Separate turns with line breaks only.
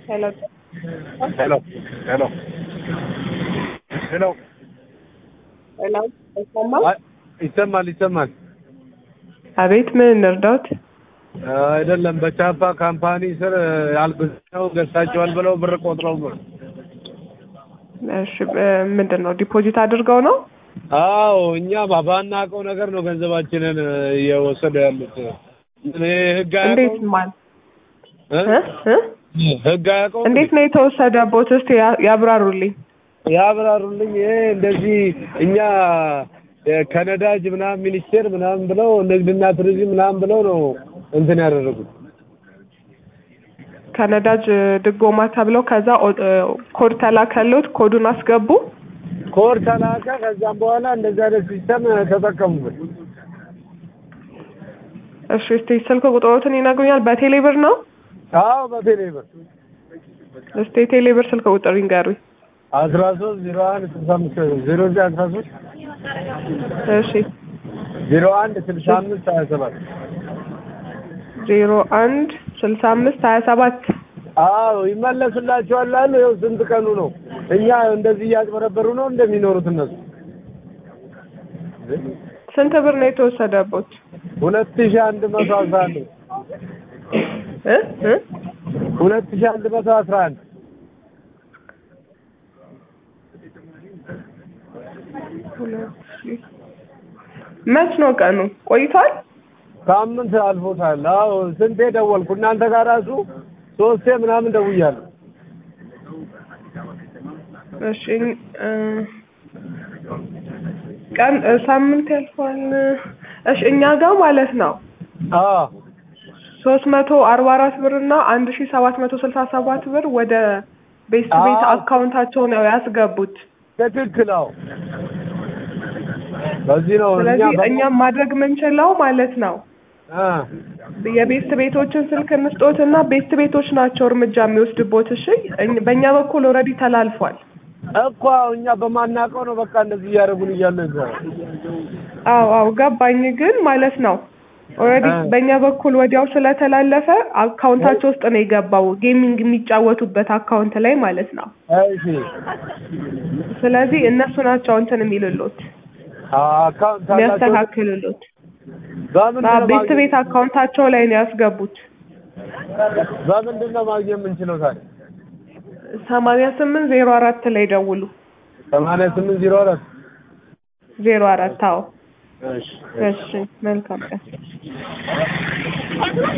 Hello.
Hello. Hello. Hello.
Hello. ይሰማል?
አይ፣ ይሰማል ይሰማል።
አቤት፣ ምን እንርዳዎት?
አይደለም በቻፓ ካምፓኒ ስር ያልብሰው ገዝታቸዋል ብለው ብር ቆጥረው ነው።
እሺ፣ እ፣ ምንድን ነው ዲፖዚት አድርገው ነው?
አዎ እኛ ባናውቀው ነገር ነው ገንዘባችንን እየወሰዱ ያሉት። እኔ ህግ
እንዴት
አያውቀውም
ማን
እ?
እ? እ?
ህግ አያውቀውም
እንዴት ነው የተወሰደቦት? እስቲ ያ- ያብራሩልኝ።
ያብራሩልኝ። ይሄ እንደዚህ እኛ እ፣ ከነዳጅ ምናምን ሚኒስቴር ምናምን ብለው ንግድና ቱሪዝም ምናምን ብለው ነው እንትን ያደረጉት።
ከነዳጅ ድጎማ ተብለው ከዛ ኦ- እ፣ ኮድ ተላከሎት፣ ኮዱን አስገቡ።
ኮድ ተላከ። ከዛም በኋላ እንደዚህ አይነት ሲስተም ተጠቀሙበት።
እሺ፣ እስቲ ስልክ ቁጥሮትን ይነግሩኛል? በቴሌ ብር ነው?
አዎ በቴሌ ብር
እስቲ የቴሌ ብር ስልክ ቁጥር ይንገሩኝ።
አስራ ሶስት ዜሮ አንድ ስልሳ አምስት ዜሮ ዘጠኝ አስራ ሶስት
እሺ፣
ዜሮ አንድ ስልሳ አምስት ሀያ ሰባት
ዜሮ አንድ ስልሳ አምስት ሀያ ሰባት
አዎ ይመለስላቸዋል አሉ። ይኸው ስንት ቀኑ ነው? እኛ እንደዚህ እያጭበረበሩ ነው እንደሚኖሩት እነሱ።
ስንት ብር ነው የተወሰደቦት?
ሁለት ሺህ አንድ መቶ አስራ አንድ
እ? እ?
ሁለት ሺህ አንድ መቶ አስራ አንድ
ሁለት ሺህ መች ነው ቀኑ? ቆይቷል?
ሳምንት አልፎታል። አዎ ስንቴ ደወልኩ እናንተ ጋር ራሱ ሶስቴ ምናምን ደውያለሁ።
እሺ እ፣ ቀን እ፣ ሳምንት ያልፏል። እሺ እኛ ጋር ማለት ነው
አዎ
ሶስት መቶ አርባ አራት ብር እና አንድ ሺ ሰባት መቶ ስልሳ ሰባት ብር ወደ ቤስት ቤት
አዎ።
አካውንታቸው ነው ያስገቡት።
ትክክል። አዎ በዚህ ነው እኛ
ስለዚህ
በ-
እኛም ማድረግ የምንችለው ማለት ነው
አ
የቤስት ቤቶችን ስልክ እንስጦት እና ቤስት ቤቶች ናቸው እርምጃ የሚወስድቦት። እሺ እኝ- በእኛ በኩል ኦልሬዲ ተላልፏል።
እኮ እኛ በማናውቀው ነው በቃ እንደዚህ እያደረጉን እያለ እዛ
አዎ አዎ ገባኝ። ግን ማለት ነው ኦልሬዲ
አ።
በእኛ በኩል ወዲያው ስለተላለፈ አካውንታቸው ውስጥ ነው የገባው ጌሚንግ የሚጫወቱበት አካውንት ላይ ማለት ነው።
እሺ
ስለዚህ እነሱ ናቸው እንትን የሚልሎት
አካውንት አላቸው
የሚያስተካክልሎት።
በምንድን
አዎ
ነው
ቤስት
ማግኘት
ቤት አካውንታቸው ላይ ነው ያስገቡት።
በምንድን ነው ማግኘት የምንችለው ታዲያ?
ሰማንያ ስምንት ዜሮ አራት ላይ ደውሉ።
ሰማንያ ስምንት ዜሮ አራት
ዜሮ አራት አዎ።
እሺ
እሺ መልካም ቀን።